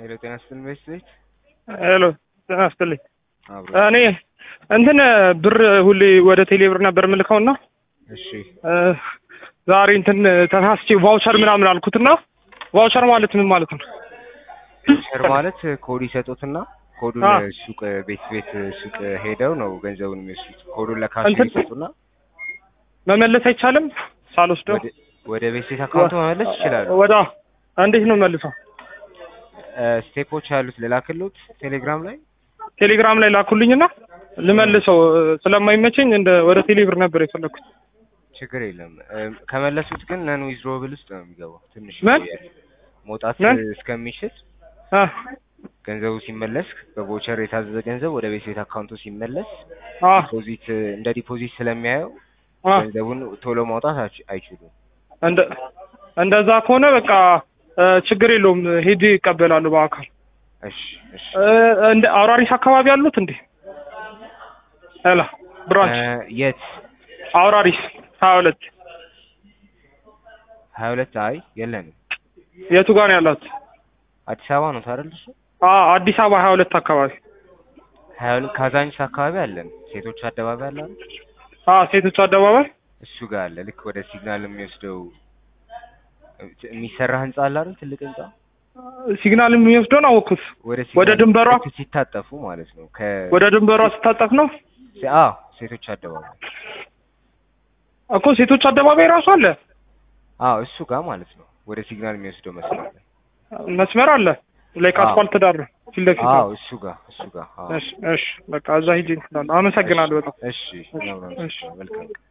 ሄሎ ጤና ይስጥልኝ ቤት ሄሎ ጤና ይስጥልኝ። አብሮ እኔ እንትን ብር ሁሌ ወደ ቴሌ ብር ነበር የምልከውና እሺ እ ዛሬ እንትን ተሳስቼ ቫውቸር ምናምን አልኩትና ቫውቸር ማለት ምን ማለት ነው? ሸር ማለት ኮድ ይሰጡትና ኮዱን አ። ሱቅ ቤት ቤት ሱቅ ሄደው ነው ገንዘቡን የሚወስዱት። ኮዱን ለካሽ እንትን- ይሰጡና መመለስ አይቻልም ሳልወስደው ወደ- ወደ ቤት ቤት አካውንት መመለስ ይችላሉ። ወዳ እንዴት ነው መልሰው? እ ስቴፖች ያሉት ልላክልዎት ቴሌግራም ላይ ቴሌግራም ላይ ላኩልኝና ልመልሰው እ፣ ስለማይመቸኝ እንደ ወደ ቴሌ ብር ነበር የፈለኩት። ችግር የለም። እ፣ ከመለሱት ግን ነን ዊዝድሮብል ውስጥ ነው የሚገባው። ትንሽ ምን? ይቆያል። መውጣት ምን? እስከሚችል አ ገንዘቡ ሲመለስ በቮቸር የታዘዘ ገንዘብ ወደ ቤት ቤት አካውንቱ ሲመለስ አ ዲፖዚት እንደ ዲፖዚት ስለሚያየው አ ገንዘቡን ቶሎ ማውጣት አች- አይችሉም። እንደ እንደዛ ከሆነ በቃ እ፣ ችግር የለውም ሄጄ ይቀበላሉ በአካል እሺ እሺ እ፣ እንደ አውራሪስ አካባቢ አሉት እንዴ? ሄላ ብራንች እ፣ የት አውራሪስ ሀያ ሁለት ሀያ ሁለት አይ የለንም። የቱ ጋር ነው ያላት? አዲስ አበባ ነው ታደል እሱ አ አዲስ አበባ ሀያ ሁለት አካባቢ ሀያ ሁለት ካዛንቺስ አካባቢ አለን። ሴቶች አደባባይ አለ አይደል? አ ሴቶች አደባባይ እሱ ጋር አለ። ልክ ወደ ሲግናል የሚወስደው የሚሰራ ህንጻ አለ አይደል? ትልቅ ህንጻ ሲግናል የሚወስደውን አወኩት። ወደ ወደ ሲግናል ድንበሯ? ልክ ሲታጠፉ ማለት ነው። ከ ወደ ድንበሯ ስታጠፍ ነው አዎ ሴቶች አደባባይ እኮ ሴቶች አደባባይ ራሱ አለ አዎ እሱ ጋር ማለት ነው። ወደ ሲግናል የሚወስደው መስመር ላይ መስመር አለ ላይ አዎ። አስፋልት ዳር ነው ፊት ለፊት አዎ ነው። እሱ ጋር እሱ ጋር አዎ እሺ እሺ በቃ እዛ ሂጅ እንላለን። አመሰግናለሁ በጣም እሺ ነው ነው እሺ። መልካም